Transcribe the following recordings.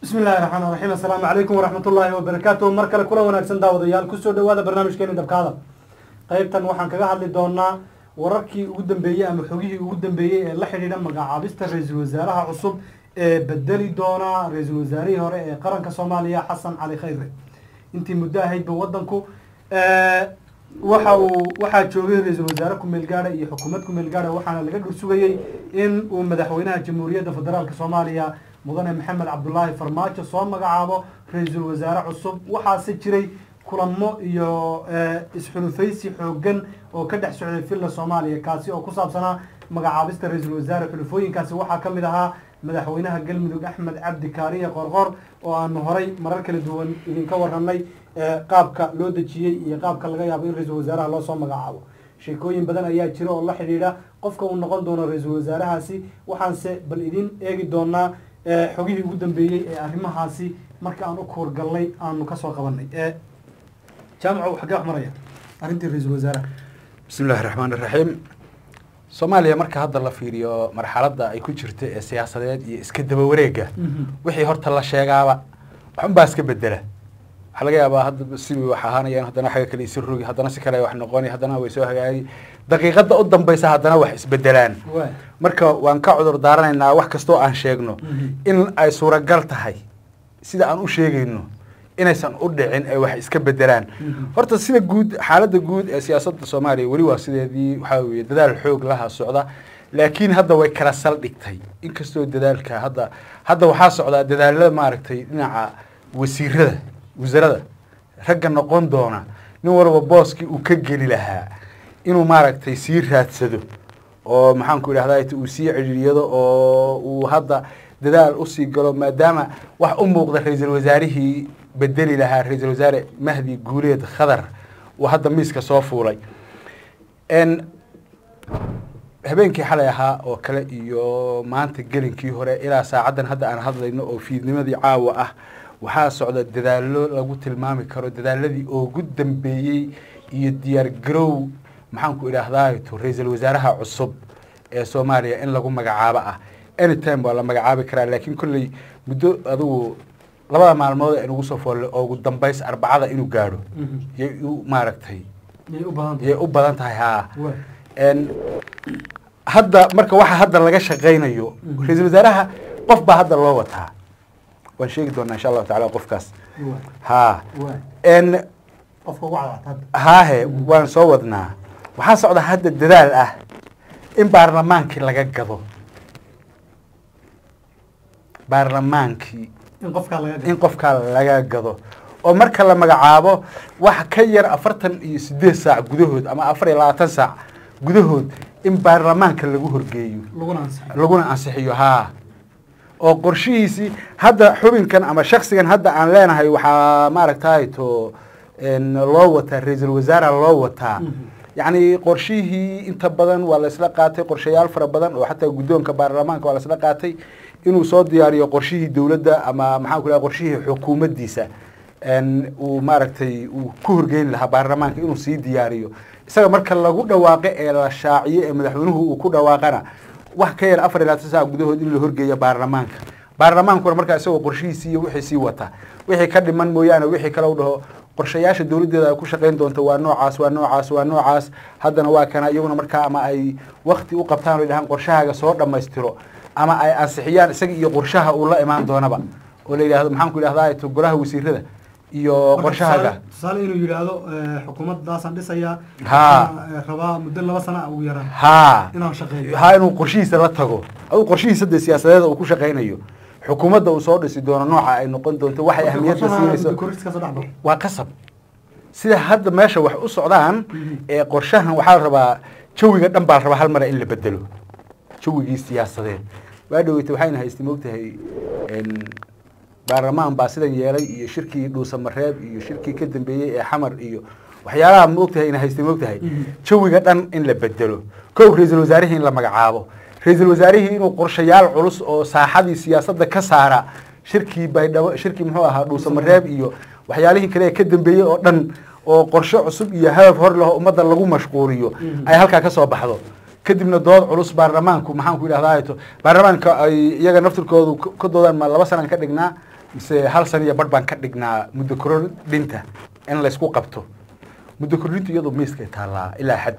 bismi illahi raxmaan raxiim assalaamu calaykum waraxmat ullaahi wabarakaatuh mar kale kula wanaagsan daawadayaal kusoo dhawaada barnaamijkeeni dabkaada qeybtan waxaan kaga hadli doonaa wararkii ugu dambeeyey ama xogihii ugu dambeeyey ee la xidhiidha magacaabista ra-iisul wasaaraha cusub ee bedeli doona ra-iisul wasaarihii hore ee qaranka soomaaliya xasan cali khayre intii muddo ahaydba wadanku waxa uu waxaa joogay ra-iisul wasaare kumeel gaadha iyo xukuumad kumeel gaadha waxaana laga dhursugayey in uu madaxweynaha jamhuuriyadda federaalk soomaaliya mudane maxamed cabdulaahi farmaajo soo magacaabo ra-iisul wasaare cusub waxaase jiray kulamo iyo isxulufaysi xoogan oo ka dhex socday villa soomaaliya kaasi oo ku saabsanaa magacaabista ra-iisul wasaare xulufooyinkaasi waxaa ka mid ahaa madaxweynaha galmudug axmed cabdi kaariye qorqor oo aanu horay marar kala duwan idinka waranay qaabka loo dejiyey iyo qaabka laga yaabo in ra-iisul wasaaraha loo soo magacaabo sheekooyin badan ayaa jira oo la xidhiidha qofka uu noqon doono ra-iisul wasaarahaasi waxaanse bal idin eegi doonaa xogihii ugu dambeeyey ee arrimahaasi marka aan u kuurgalnay aanu kasoo qabanay jaamaco xaggee wax maraya arrintii ra-iisul wasaaraha bismi illahi raxmaan iraxiim soomaaliya marka hadda la fiiriyo marxaladda ay ku jirta ee siyaasadeed iyo iska daba wareega wixii horta la sheegaaba waxunbaa iska bedela waxaa laga yaabaa hadda si wax ahaanayaan haddana xagga kale isi rogi haddana si kale wax noqoni haddana way soo hagaagi daqiiqadda u dambaysa haddana wax isbedelaan marka waan ka cudur daaranaynaa wax kastoo aan sheegno in ay suuragal tahay sida aan u sheegayno inaysan u dhicin ay wax iska bedelaan horta sida guud xaaladda guud ee siyaasadda soomaaliya weli waa sideedii waxaa weye dadaal xoog laha socda laakiin hadda way kala saldhigtay inkastoo dadaalka hadda hadda waxaa socdaa dadaalada maaragtay dhinaca wasiirada wasaarada ragga noqon doona nin walba booskii uu ka geli lahaa inuu maaragtay sii raadsado oo maxaanku idhahda uu sii cidhiiriyado oo uu hadda dadaal usii galo maadaama wax u muuqda ra-iisul wasaarihii bedeli lahaa ra-iisul wasaare mahdi guuleed khadar uu hadda miiska soo fuulay habeenkii xalay ahaa oo kale iyo maanta gelinkii hore ilaa saacaddan hadda aan hadlayno oo fiidnimadii caawa ah waxaa socda dadaalo lagu tilmaami karo dadaaladii ugu dambeeyey iyo diyaar garow maxaanku idhaahdaayto ra-iisul wasaaraha cusub ee soomaaliya in lagu magacaabo ah anytime waa la magacaabi karaa laakiin kolley muddo adigu labada maalmood ee nagu soo foolle oo ugu dambays arbacada inuu gaadho yay u maaragtay yay u badan tahay haa hadda marka waxa hadda laga shaqaynayo ra-iisul wasaaraha qof baa hadda loo wataa waan sheegi doonaa insha allahu tacala qofkaas ha n haahe waan soo wadnaa waxaa socda hadda dadaal ah in baarlamaankii laga gado baarlamaankii in qofkaa laga gado oo marka la magacaabo wax ka yar afartan iyo sideed saac gudahood ama afar iyo labaatan saac gudahood in baarlamaanka lagu horgeeyo laguna ansixiyo haa oo qorshihiisii hadda xubinkan ama shaksigan hadda aan leenahay waxaa maaragtay to loo wataa ra-iisul wasaara loo wataa yacni qorshihii inta badan waa la isla qaatay qorshayaal fara badan oo xataa guddoonka baarlamaanka waa la isla qaatay inuu soo diyaariyo qorshihii dowladda ama maxaan ku laha qorshihii xukuumaddiisa uu maaragtay uu ku horgeyn lahaa baarlamaanka inuu sii diyaariyo isaga marka lagu dhawaaqo ee la shaaciyo ee madaxweynuhu uu ku dhawaaqana wax ka yar afar iyo labaatan saac gudahood in la horgeeyo baarlamaanka baarlamaankuna markaa isagoo qorshihiisii iyo wixii sii wata wixii ka dhiman mooyaane wixii kale u dhaho qorshayaasha dowladdeeda ay ku shaqayn doonto waa noocaas waa noocaas waa noocaas haddana waa kana iyaguna markaa ama ay wakti u qabtaan o dhahaan qorshahaaga soo dhammaystiro ama ay ansixiyaan isaga iyo qorshaha uu la imaan doonaba oo la yidhahdo maxaan ku idhahdaa to golaha wasiirada iyo qorshahaaga tusaale inuu yidhaahdo xukuumaddaasaan dhisayaa Ha. rabaa muddo laba sana ugu yaraan haa inaan shaqeeyo ha inuu qorshihiisa la tago adu qorshihiisa dee siyaasadeed uu ku shaqaynayo xukuumadda uu soo dhisi doono nooca ay noqon doonto waxay ahmiyadda siinayso koriskasoo dhex baro waa qasab sida hadda meesha wax u socdaan ee qorshahan waxaa la rabaa jawiga dhan baa la rabaa hal mara in la bedelo jawigii siyaasadeed waa dhaweyta waxayna haystay moogtahay baarlamaan baa sidan yeelay iyo shirkii dhuusamareeb iyo shirkii ka dambeeyey ee xamar iyo waxyaalaha moogtahay ina haystay moogtahay jawiga dhan in la bedelo kow ra-iisul wasaarihii in la magacaabo ra-iisul wasaarihii inuu qorshayaal culus oo saaxadii siyaasadda ka saara shirkii baydhabo shirkii muxuu ahaa dhuusamareeb iyo waxyaalihii kale ee ka dambeeyey oo dhan oo qorshe cusub iyo hadaf hor leho ummadda lagu mashquuliyo ay halkaa ka soo baxdo kadibna dood culus baarlamaanku maxaan ku idhahdaa to baarlamaanka ay iyaga naftirkoodu ka doodaan ma laba sanaan ka dhignaa mise hal san iyo badh baan ka dhignaa muddo kordhinta in laysku qabto muddo kordhintu iyadu miiskay taallaa ilaa xad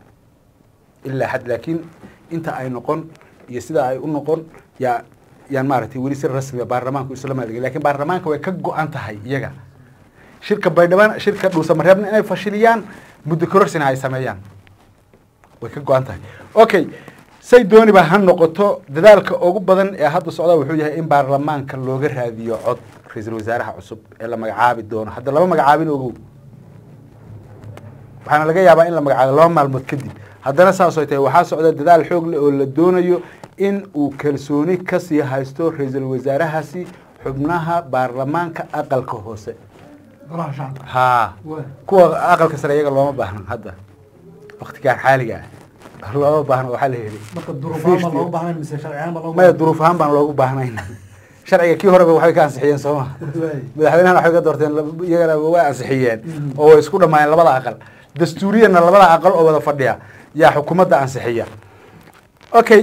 ilaa xad laakiin inta ay noqon iyo sida ay u noqon yaa yaan maaragtay weli si rasmiga baarlamaanku isla maalgeliy lakin baarlamaanka way ka go-an tahay iyaga shirka baydhabo shirka dhuusamareebna inay fashiliyaan muddo kororsina ay sameeyaan way ka go-an tahay okay say dooniba ha noqoto dadaalka ugu badan ee hadda socda wuxuu yahay in baarlamaanka looga raadiyo cod ra-iisul wasaaraha cusub ee la magacaabi doono hadda laba magacaabin ogow waxaana laga yaabaa in la magacaabo laba maalmood kadib haddana saasoo tahay waxaa socda dadaal xoog leh oo la doonayo in uu kalsooni kasii haysto ra-iisul wasaarahaasi xubnaha baarlamaanka aqalka hoose golaha shacabka haa Waa. kuwa aqalka sare iyaga looma baahna hadda waktigaan xaaliga ah looma baahna waxaa la heli marka duruufahaan baa loogu baahnayn mise sharciyan baa loogu maya duruuf ahaan baan loogu baahnayn sharciga kii horeba waxbay ka ansixiyeen sooma Waay. madaxweynahan waxay ka doorteen lab- iyagana way ansixiyeen Mhm. oo way isku dhammaayeen labada aqal dastuuriyanna labada aqal oo wada fadhiya yaa xukuumadda ansixiya okay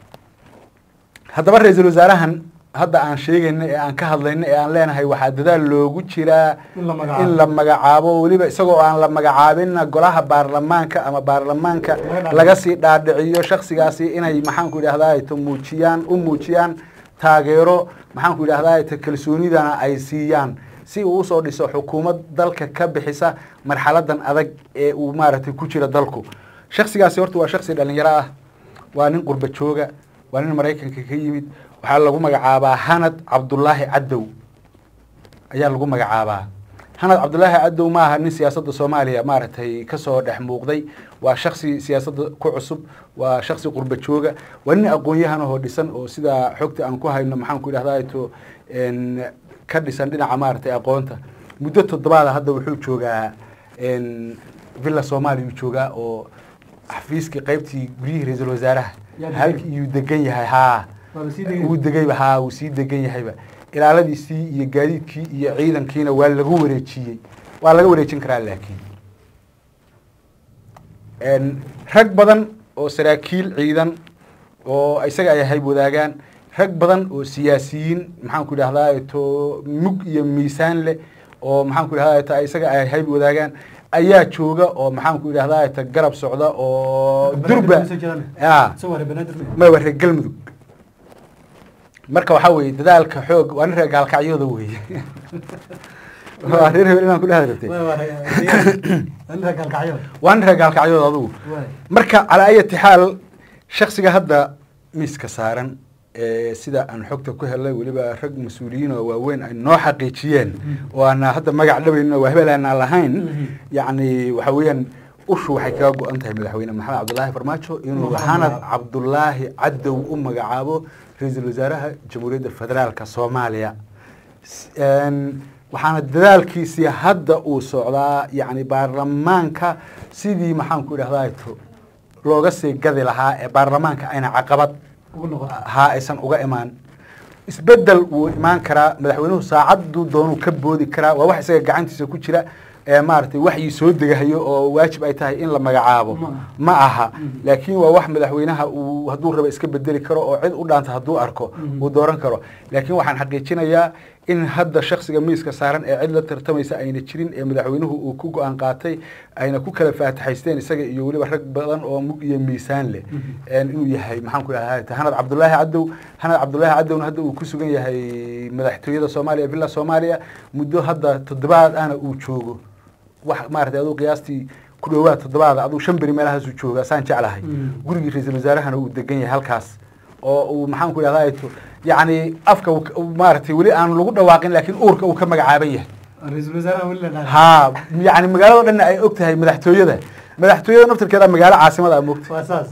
haddaba ra-iisul wasaarahan hadda aan sheegayna ee aan ka hadlayna ee aan leenahay waxaa dadaal loogu jiraa In la magacaabo. in la magacaabo weliba isagoo aan la magacaabinna golaha baarlamaanka ama baarlamaanka Laga dhaadhiciyo. laga sii dhaadhiciyo shaksigaasi inay maxaanku idhahdaa to muujiyaan u muujiyaan taageero maxaanku idhahdaa to kalsoonidana ay siiyaan si uu usoo dhiso xukuumad dalka ka bixisa marxaladan adag ee uu maaragtay ku jira dalku shaksigaasi horta waa shaksi dhalinyaro ah waa nin qurba jooga waa nin maraykanka ka yimid waxaa lagu magacaabaa hanad cabdulaahi cadow ayaa lagu magacaabaa hanad cabdulaahi cadow ma aha nin siyaasadda soomaaliya maaragtay kasoo dhex muuqday waa shaksi siyaasadda ku cusub waa shaksi qurba jooga waa nin aqoon-yahan ahoo dhisan oo sida xogta aan ku hayno maxaan ku idhahdaa to n ka dhisan dhinaca maaragtay aqoonta muddo toddobaada hadda wuxuu joogaa n villa soomaaliya uu joogaa oo xafiiskii qaybtii guryihii ra-iisul wasaaraha Yaa degan. halkii iyuu degan yahay haa Waa la sii degay. wuu degayba haa wuu sii degan yahayba ilaaladiisii iyo gaadiidkii iyo ciidankiina waa lagu wareejiyey waa laga wareejin karaa laakiin n rag badan oo saraakiil ciidan oo isaga ay hayb wadaagaan rag badan oo siyaasiyiin maxaan ku idhahdaa to mug iyo miisaan leh oo maxaan ku idhahdaa ta isaga ay hayb wadaagaan ayaa jooga oo maxaan ku idhahdaa ta garab socda oo durba ya Soo waray banaadir ma- ma waa reer galmudug marka waxaa weeye dadaalka xoog waa nin reer gaalkacyooda weeye waa reer hebel inaan ku dhehda rabtay Waa waray, deegaan. Waa nin reer gaalkacyo. waa nin reer gaalkacyooda adugu Waay. marka calaa ayati xaal shaksiga hadda miiska saaran ee sida aan xogta ku helay weliba rag mas-uuliyiin oo waaweyn ay noo xaqiijiyeen oo aan hadda magac dhabaynin oo waa hebel aanaan lahayn Mhm. yacni waxa weeyaan ushu waxay kaga go-an tahay madaxweyne maxamed cabdulaahi farmaajo inuu Magacaabo. hanad cabdulaahi cadow u magacaabo ra-iisul wasaaraha jamhuuriyadda federaalka soomaaliya S- een, waxaana dadaalkiisii hadda uu socdaa yacni baarlamaanka sidii maxaan ku idhahdaa to looga sii gadi lahaa ee baarlamaanka ayna caqabad Ugu noqon. ha aysan uga imaan isbedel wuu imaan karaa madaxweynuhu saacaddu doonuu ka boodi karaa waa wax isaga gacantiisa ku jira ee maaragtay waxii soo degahayo oo waajib ay tahay in la magacaabo Ma aha. ma aha Mhm. laakiin waa wax madaxweynaha uu hadduu raba iska bedeli karo oo cid u dhaanta hadduu arko Mhm. uu dooran karo laakiin waxaan xaqiijinayaa in hadda shaksiga miiska saaran ee cid la tartamaysa ayna jirin ee madaxweynuhu uu ku go-aan qaatay ayna ku kala faataxaysteen isaga iyo weliba rag badan oo mug iyo miisaan leh Mhm. een inuu yahay maxaan ku idhahdaa hanad cabdulaahi cadow hanad cabdulaahi cadowna hadda uu ku sugan yahay madaxtooyada soomaaliya villa soomaaliya muddo hadda toddobaad ana uu joogo wax maaragtay aduu qiyaastii ku dhowaad toddobaada aduu shan beri meelahaasuu jooga saan jeclahay Mm. gurigii ra-iisul wasaarahana uu degan yahay halkaas oo uu maxaan ku idhahdaa to yacni afka uu ka- uu maaragtay weli aan lagu dhawaaqin laakiin uurka uu ka magacaaban yahay Ra-iisul wasaaraha weli la dhahay. haa yacni magaalado dhanna ay og tahay madaxtooyada madaxtooyada naftirkeeda magaalo caasimada a moogta Waa saas.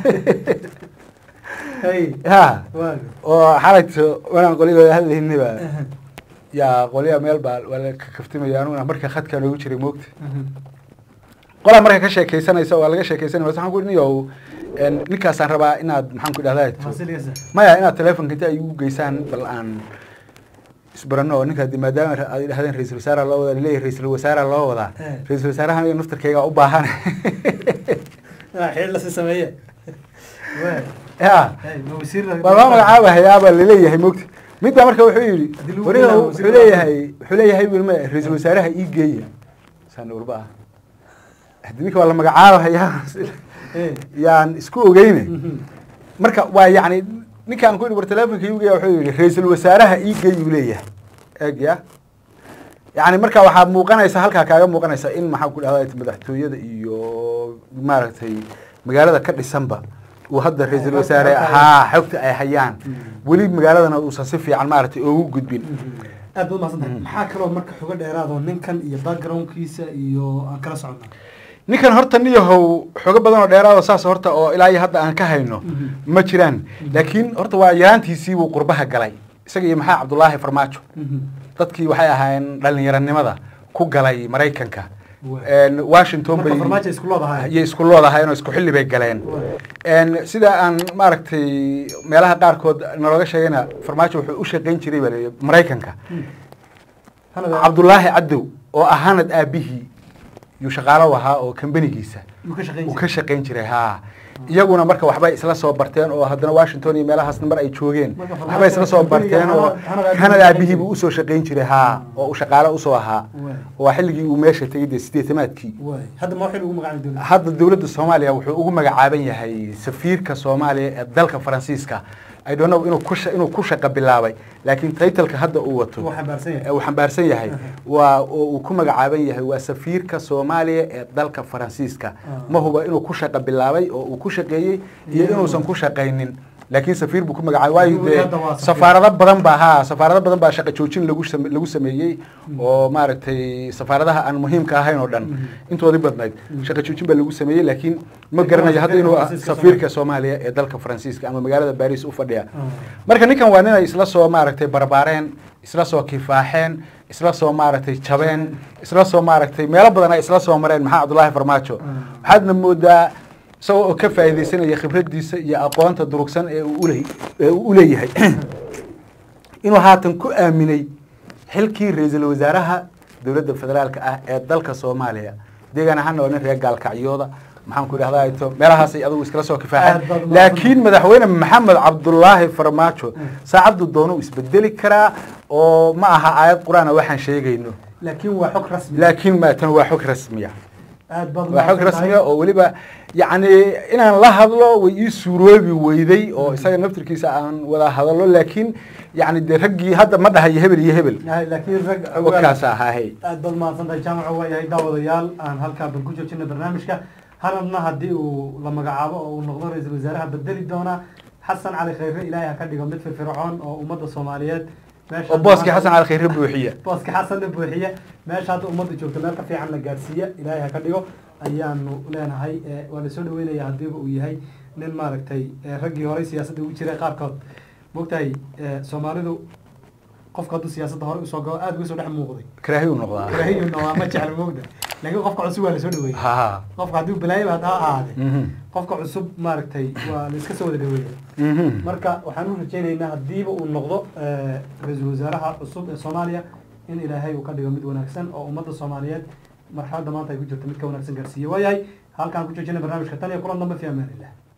Hey. ha Waa. oo xalayto wanaan qolyahooda hadlayniba yaa qolyaha meel baa waa la ka kaftimaya anuguna marka khadkaa noogu jiray moogta qolaa marka ka sheekaysanaysa waa laga sheekaysanaya waxaan ku niyow een, ninkaasaan rabaa inaad maxaan ku idhahdaa Fasiliyasa. maya inaad telefonka inta ay igu geysaan bal aan isbarano oo ninka maadaama ra- aad idhahdeen ra-iisul wasaara loo wadaa laleeyahay ra-isul wasaara loo wadaa Eh. ra-isul wasaarahan iyo naftarkayga u baahan Ah, xil la sii sameeye. Waay. ya Hey, ma wasiir la- waa loo magacaabahayaabaa laleeyahay mogta mid baa marka wuxuu yidhi Haddii lagu wariga bilaabo wuxuu wasiir leeyahay wuxuu leeyahay wilma ra-iisul wasaaraha ii geeya saan urba ah haddii ninka waa la magacaabayaa Eh. yaan isku ogeyne Mhm. marka waa yacni ninkaan ku yidhi war telefonka iigu geeya wuxuu yidhi ra-iisul wasaaraha ii geeyuu leeyahay eeg ya yacni marka waxaa muuqanaysa halkaa kaaga muuqanaysa in maxaa ku dhahda madaxtooyada iyo maaragtay magaalada ka dhisanba uu hadda ra-iisul wasaare haa xogta ay hayaan weli magaaladana uusan si fiican maaragtay ugu gudbin aad baad umahadsan tahay maxaa kaloo marka xogo dheeraad oo ninkan iyo backgroundkiisa iyo aan kala soconnaa ninkan horta niyahow xogo badan oo dheeraado saas horta oo ilaa iyo hadda aan ka hayno Mhm. ma jiraan laakiin horta waa yaraantiisii buu qurbaha galay isaga iyo maxaa cabdulaahi farmaajo dadkii waxay ahaayeen dhalinyaranimada ku galay maraykanka Waa. En washington marka bay farmaajo isku loodahay ayay isku loodahayen oo isku xilli bay galeen En sida aan maaragtay meelaha qaarkood nalooga sheegayna farmaajo wuxuu u shaqayn jiray baa la maraykanka cabdulaahi cadow oo ahaanad aabihii yuu shaqaalo ahaa oo kambanigiisa yuu ka shaqayn uu jiray ka shaqayn jiray haa iyaguna marka waxbay isla soo barteen oo haddana washington iyo meelahaasna mar ay joogeen Marka Farmaajo waxbay isla soo kambaniga barteen oo Canada- Canada canada aabihii aabihii buu usoo shaqayn jiray haa oo uu shaqaalo usoo ahaa Waay. waa xilligii uu meesha tegay dee sideetamaadkii waay hadda ma waxay ugu magacaabay dowladda hadda dowladda soomaaliya wuxuu ugu magacaaban yahay safiirka soomaaliya ee dalka faransiiska i don't know inuu ku sha- inuu ku shaqo bilaabay laakiin titleka hadda uu wato Uu xambaarsan yahay. ee uu xambaarsan yahay waa oo uu ku magacaaban yahay waa safiirka soomaaliya ee dalka faransiiska Ah. ma huba inuu ku shaqo bilaabay oo uu ku shaqeeyey iyo Iyo inuusan inuu- ku shaqaynin laakiin safiir buu ku magacaabay waayo Inuu dee hadda waa safiir. safaarado badan baa haa safaarado badan baa shaqo joojin lagu same- lagu sameeyey oo maaragtay safaaradaha aan muhiimka ahayn oo dhan Mhm. intoodii badnayd shaqo joojin baa lagu sameeyey laakiin ma Laakiin garanayo waa hadda inuu ah safiirka safiirka soomaaliya ee dalka faransiiska ama magaalada baris u fadhiya Ah. marka ninkan waa ninay isla soo maaragtay barbaareen isla soo kifaaxeen isla soo maaragtay jabeen isla soo maaragtay meelo badan ay isla soo mareen maxaa cabdulaahi farmaajo Ah. waxaadna moodaa isagoo oo ka faa'iidaysanaya khibradiisa iyo aqoonta durugsan ee uu ule- ee uu u leeyahay inuu haatan ku aaminay xilkii ra-iisul wasaaraha dowladda federaalka ah ee dalka soomaaliya deegaan ahaana waa nin reer gaalkacyooda maxaan ku idhahdaa ito meelahaasay adigu iskala soo Aad baad kifaaxeen umahadsan. laakiin madaxweyne maxamed cabdulaahi farmaajo saacaddu doonu isbedeli karaa oo ma aha aayad qur-aana waxaan sheegayno laakiin waa xog rasmi laakiin ma tan waa xog rasmiya aad baad waa xog umahadsan rasmiya tahay. oo weliba yacni inaan la hadlo way ii suuroobi weyday oo isaga naftirkiisa aan wada hadallo laakiin yacni dee raggii hadda ma dhahayo hebel iyo hebel Yahay, laakiin rag wakaas ahaahay aad baad mahadsan tahay jaamaca waa yahay daawadayaal aan halkaa ban ku joojina barnaamijka hanadna haddii uu la magacaabo oo uu noqdo ra-iisul wasaaraha bedeli doona xasan cali khayre ilaahay ha ka dhigo mid firfircoon oo ummadda soomaaliyeed meesha oo booskii xasan cali khayre buuxiya booska xasanna buuxiya meesha hadda ummadda joogta meel ka fiican la gaarsiiya ilaahay ha ka dhigo ayaanu leenahay Eh, waa lasoo dhaweynaya haddiiba uu yahay nin maaragtay eh, raggii horey siyaasadda ugu jiray qaarkood mogtahay eh, soomaalidu qofka hadduu siyaasadda hore usoo galo aada uga soo dhex muuqday karaahi u noqdaa karahiyuna waa ma jecla moogda laakiin qofka cusub waa lasoo dhaweeyey ha qofka hadduu balaayo ha ahaade Mhm. qofka cusub maaragtay waa la iska soo wada dhaweeya Mhm. marka waxaan u rajaynaynaa haddiiba uu noqdo eh, ra-iisul wasaaraha cusub ee soomaaliya in ilaahay uu ka dhigo mid wanaagsan oo ummadda soomaaliyeed marxaladda maanta ay ku jirto mid ka wanaagsan gaarsiiye waayahay halkaan ku joojina barnaamijka tan iyo kulan dambe fi amaan illah